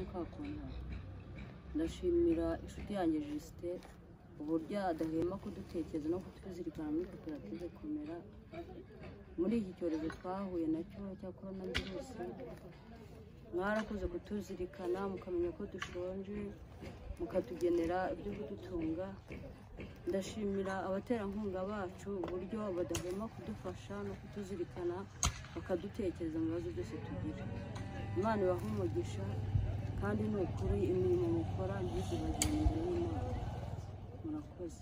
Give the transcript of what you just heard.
twakundana ndashimira inshuti yanjye jisite uburyo adahema kudutekereza no kutuzirikana muri koperative komera muri iki cyorezo twahuye nacyo cya korona virusi mwarakoze kutuzirikana mukamenya ko dushonje mukatugenera ibyo kudutunga ndashimira abaterankunga bacu uburyo badahema kudufasha no kutuzirikana bakadutekereza mu bibazo byose tugira imana ibaha umugisha kandi ni ukuri imirimo mukora ntizibagire imbere y'imana murakoze